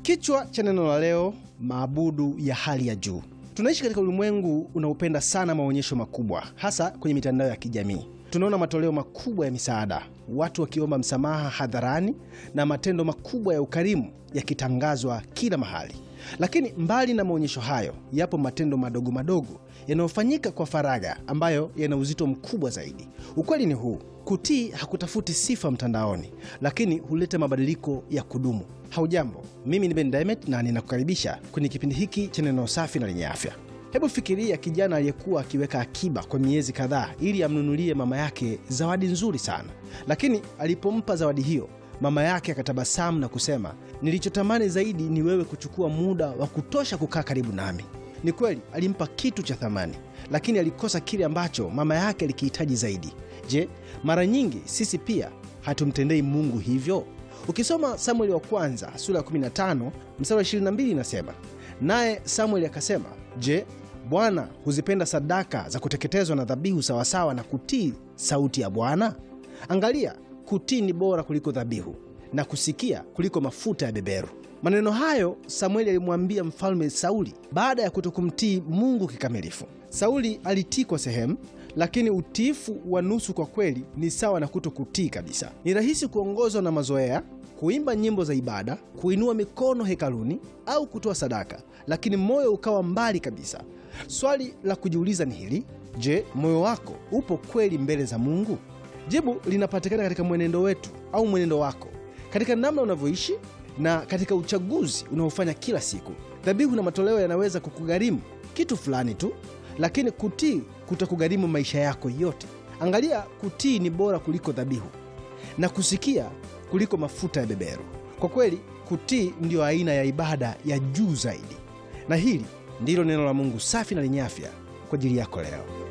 Kichwa cha neno la leo, maabudu ya hali ya juu. Tunaishi katika ulimwengu unaopenda sana maonyesho makubwa, hasa kwenye mitandao ya kijamii. Tunaona matoleo makubwa ya misaada, watu wakiomba msamaha hadharani na matendo makubwa ya ukarimu yakitangazwa kila mahali. Lakini mbali na maonyesho hayo, yapo matendo madogo madogo yanayofanyika kwa faragha, ambayo yana uzito mkubwa zaidi. Ukweli ni huu: kutii hakutafuti sifa mtandaoni, lakini huleta mabadiliko ya kudumu. Haujambo, mimi ni Ben Diamond na ninakukaribisha kwenye kipindi hiki cha neno safi na lenye afya. Hebu fikiria kijana aliyekuwa akiweka akiba kwa miezi kadhaa ili amnunulie mama yake zawadi nzuri sana, lakini alipompa zawadi hiyo mama yake akatabasamu na kusema, nilichotamani zaidi ni wewe kuchukua muda wa kutosha kukaa karibu nami. Ni kweli alimpa kitu cha thamani, lakini alikosa kile ambacho mama yake alikihitaji zaidi. Je, mara nyingi sisi pia hatumtendei Mungu hivyo? Ukisoma Samueli wa kwanza sura ya 15 mstari wa 22 inasema, naye Samueli akasema, je, Bwana huzipenda sadaka za kuteketezwa na dhabihu sawasawa na kutii sauti ya Bwana? Angalia, kutii ni bora kuliko dhabihu na kusikia kuliko mafuta ya beberu. Maneno hayo Samueli alimwambia mfalme Sauli baada ya kutokumtii Mungu kikamilifu. Sauli alitii kwa sehemu, lakini utiifu wa nusu kwa kweli ni sawa na kutokutii kabisa. Ni rahisi kuongozwa na mazoea, kuimba nyimbo za ibada, kuinua mikono hekaluni au kutoa sadaka, lakini moyo ukawa mbali kabisa. Swali la kujiuliza ni hili: je, moyo wako upo kweli mbele za Mungu? Jibu linapatikana katika mwenendo wetu au mwenendo wako, katika namna unavyoishi na katika uchaguzi unaofanya kila siku. Dhabihu na matoleo yanaweza kukugharimu kitu fulani tu, lakini kutii kutakugharimu maisha yako yote. Angalia, kutii ni bora kuliko dhabihu na kusikia kuliko mafuta ya beberu. Kwa kweli, kutii ndiyo aina ya ibada ya juu zaidi, na hili ndilo neno la Mungu safi na lenye afya kwa ajili yako leo.